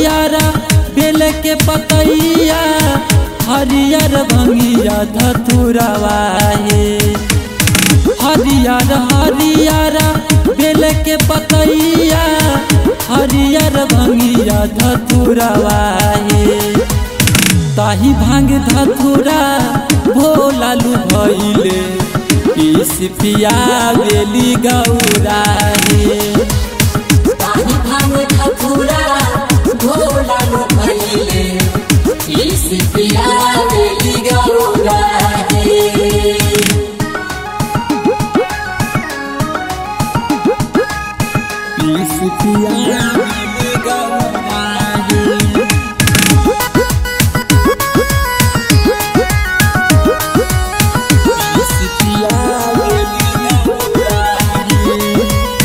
हरियारा बेल के पतैया हरियर भंगिया धतुरवा हे हरियर हरियारा बेल के पतैया हरियर भंगिया धतुरवा हे ताही भांग धतुरा भोलालू भैले पीस पिया बेली गौरा हे ताही भांग ठकुरा भोला लो भइले इस पिया बेली गौरा हे पीस पिया बेली गौरा हे पीस पिया बेली गौरा हे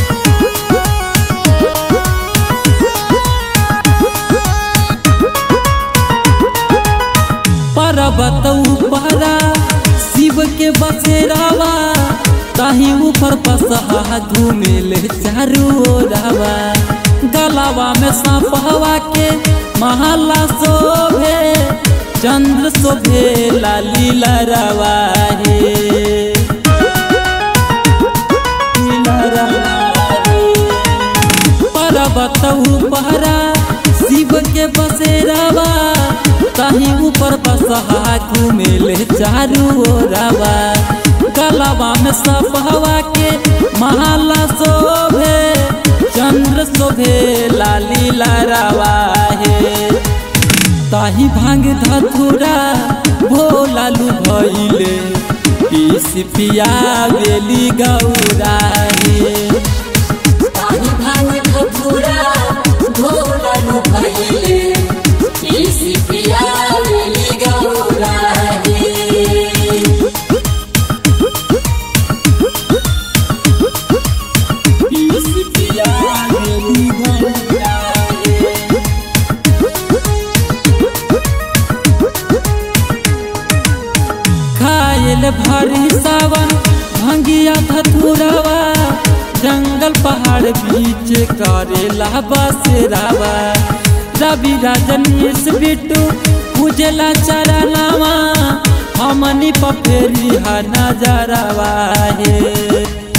पर्वत ऊपरा शिव के बसेरावा ताही ऊपर पसहा घूमेले चारू ओरावा गलावा में सांपवा के महला शोभे चंद्र शोभे लाली लरवा हे पर्वत ऊपरा शिव के बसेरावा ताही ऊपर बसहा घूमेले चारू ओरावा गलावा में सब हवा के महला शोभे चंद्र शोभे लाली लारावा हे ताही भांग धतुरा भोलालू भैले पीस पिया बेली गौरा हे ताही भांग ठकुरा भोला लो भइले इस पिया बेली गौरा हे पीस पिया बेली गौरा हे खायल भरी सावन भंगिया धतुरावा जंगल पहाड़ बीच करेला बसेरावा रवि राजनीश बिट्टू उजला चरनावा हमनी पफेरी हा नजरवा हे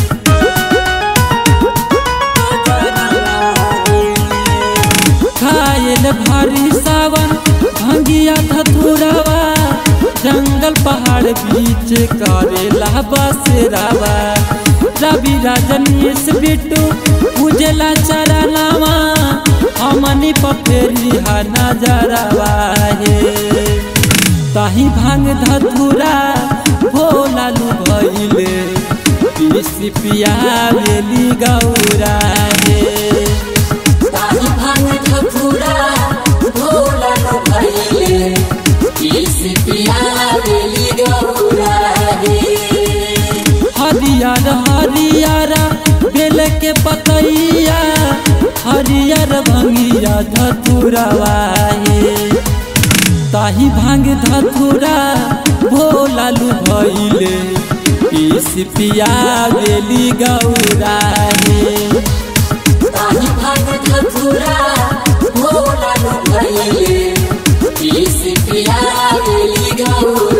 खायल भारी सावन भंगिया धतुरावा जंगल पहाड़ बीच करेला बसेरावा रवि राजनीश बिट्टू उजला चरनावा हमनी पफेरी हा नजरवा हे ताही भांग धतुरा भोलालू भैले पीस पिया बेली गौरा हे ताही भांग ठकुरा भोला लो भइले इस पिया बेली गौरा हे हरियर हरियर बेल के पतैया हरियर भंगिया धतुरवा हे ताही भांग धतुरा भोलालू भैले पीस पिया बेली गौरा हे ताही भांग ठकुरा भोला लो भइले इस पिया बेली गौरा